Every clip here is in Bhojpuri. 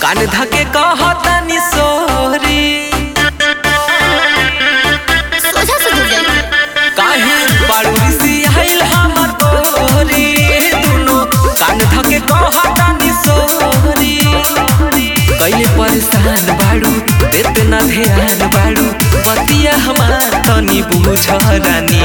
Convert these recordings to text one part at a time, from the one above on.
कान धके कहतानी सोरी सोझा से दूर जाई काहे बारू ऋषि आइल हमर तोरी दुनो कान धके कहतानी सोरी कैले परेशान बाड़ू देते ना ध्यान बाड़ू बतिया हमार तनी बुझ रानी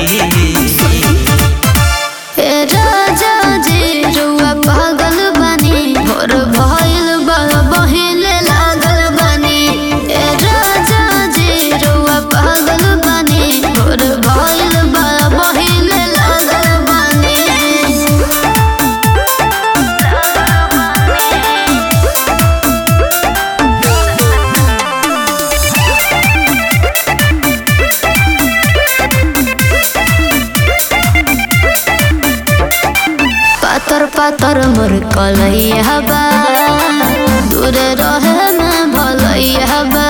ए राजा जी रुआ पागल बनी भोर भइल बा बहिले लागल बनी ए राजा जी रुआ पागल बनी भोर भइल बा बहिले लागल बनी पातर पातर मोर कलैया बा दूर रहे में भलैया बा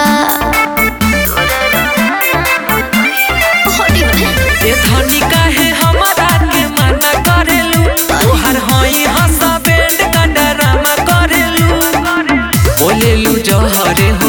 ए धनी काहे हमरा के मना करेलू तोहर हई हंसा बैंड का डरामा करेलू बोलेलू जहरे